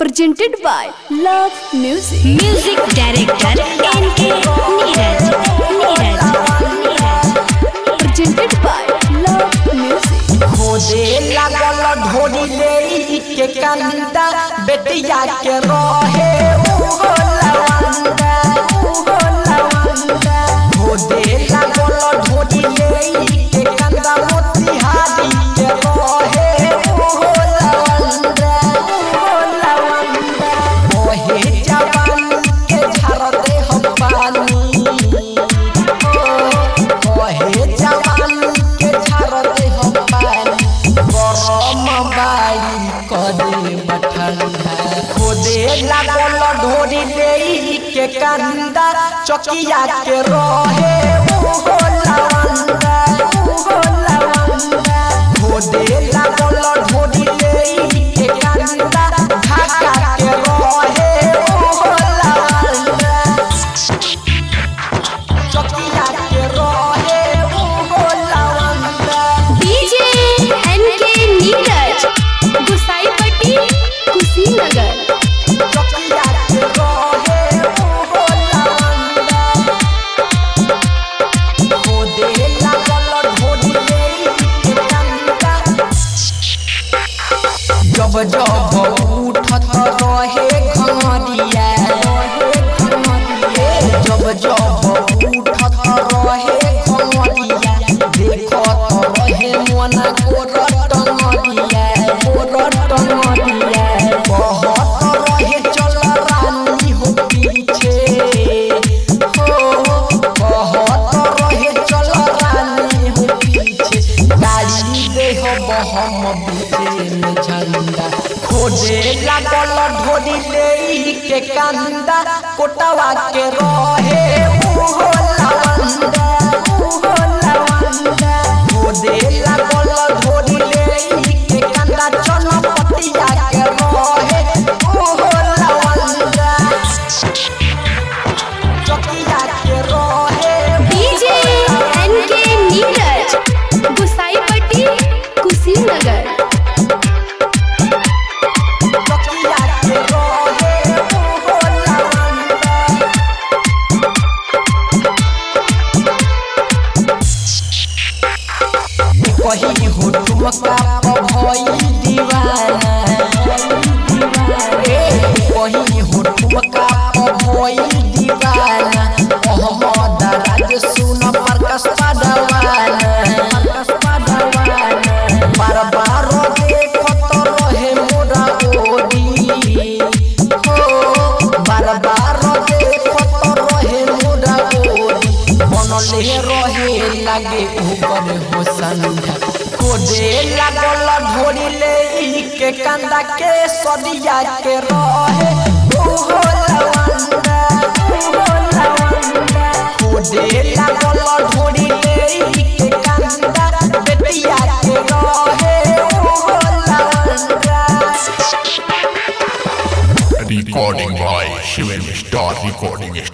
presented by Love Music. Music director N K Neeraj Neeraj Presented by Love Music. खोदे लागल ढोरी ले के कंदा बेटिया के रहे उहो लवंदा उहो लवंदा खोदे लागल ढोरी ले के कंदा मोतिहारी के रहे उहो लवंदा उहो लवंदा ओहे जवानी के झर दे हम पानी ओहे जवानी के झर दे हम पानी गरम बाड़ी कदे बठंडा खोदे लागल ढोरी ले के कंदा चकिया के रहे उहो लवंदा उहो लवंदा खोदे लागल ढोरी ले के कंदा ढाका के रहे उहो लवंदा चकिया के रहे उहो लवंदा DJ N K Neeraj Gusaipatti Kushinagar चकिया के रहे उहो लवंदा खोदे लागल ढोरी ले के कंदा जब जब उठत रहे घमरिया जब जब उठत रहे घमरिया देखत रहे मन गोरट मरिया गोरट मरिया कहत रहे चल रानी हो पीछे हो कहत रहे चल रानी हो पीछे गाड़ी दे हो हम बीचे में झंडा खोजे लागल ढोरी ले के कंदा कोटवा के रहे उहो लवंदा उहो लवंदा खोजे लागल ढोरी ले के कंदा चनपतिया के रहे उहो लवंदा चकिया के रहे DJ N K Neeraj Gusaipatti Kushinagar चकिया के रहे उहो लवंदा कही हो ठुमका भई दीवाना कही हो ठुमका भई दीवाना मोहम्मद राज सुन प्रकाश पाडवाना प्रकाश पाडवाना बार बार देखत रहे मोरा ओरी हो बार बार देखत रहे मोरा ओरी बनले रहे लागे ऊपर हो संधा खोदे लागल ढोरी ले के कंदा के सदिया के रहे ओहो लवंदा ओहो लवंदा खोदे लागल ढोरी ले के कंदा बेटिया के रहे ओहो लवंदा Recording by Shivam Star Recording